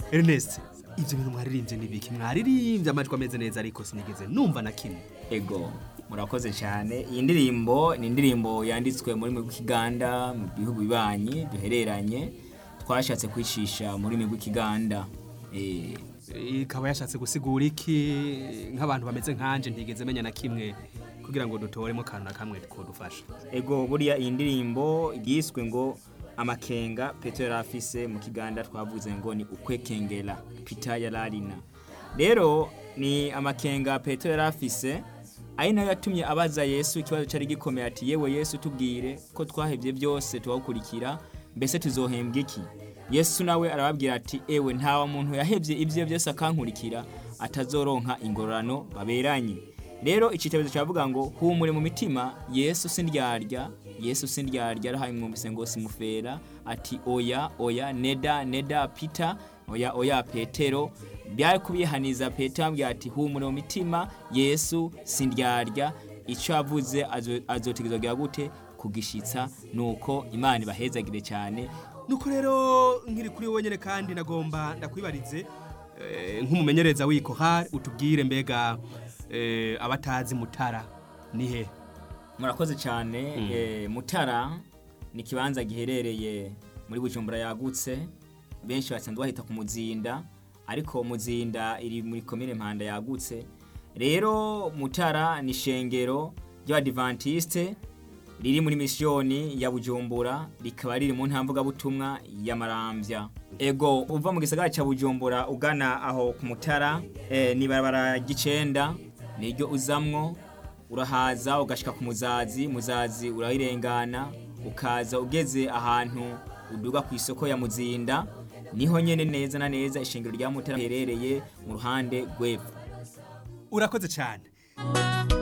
Ernest ivyo bintu mwaririmbye nibiki mwaririmbye amajwi ameze neza ariko sinigeze numva na kimwe ego murakoze cyane iyi ndirimbo ni indirimbo yanditswe muri rurimi rw'ikiganda mu bihugu bibanyi duhereranye twashatse kwicisha mu rurimi rw'ikiganda Eh, ikaba yashatse gusigura iki nk'abantu bameze nkanje ntigeze menya na kimwe kugira ngo dutoremo akantu na kamwe kodufasha ego buriya iyi ndirimbo yiswe ngo amakenga petero yari afise mu kiganda twavuze ngo ni ukwekengera pita yararina rero ni amakenga petero yari afise ari nayo yatumye abaza yesu ikibazo cyari gikomeye ati yewe yesu tubwire ko twahebye byose tuwukurikira mbese tuzohembwa iki yesu nawe arababwira ati ewe nta muntu yahebye ibyo byose akankurikira atazoronka ingororano baberanye rero icitegerezo cyavuga ngo humure mu mitima yesu sindyarya yesu sindyarya arahaye mwumvise ngo simufera ati oya oya neda neda pita oya oya petero byari kubihaniza petero ambwira ati humure mu mitima yesu sindyarya icyo yavuze azo- azotegerezwa gute kugishitsa nuko imana ibahezagire cyane nuko rero nkiri kuri wowe nyene kandi nagomba ndakwibarize eh, nk'umumenyereza w'iko hari utubwire mbega eh, abatazi mutara ni he murakoze cyane eh, mutara ni ikibanza giherereye muri bujumbura yagutse benshi basanzwe bahita ku muzinda ariko muzinda iri muri komine mpanda yagutse rero mutara ni ishengero ry'abadivantisite riri muri misiyoni ya bujumbura rikaba riri mu ntamvugabutumwa ya marambya ego uva mu gisagara cya bujumbura ugana aho ku mutara eh, ni barabara ry'icenda niryo uzamwo urahaza ugashika ku muzazi muzazi urayirengana ukaza ugeze ahantu uduga ku isoko ya muzinda niho nyene neza na neza ishengero rya mutara riherereye mu ruhande rw'epfo urakoze cyane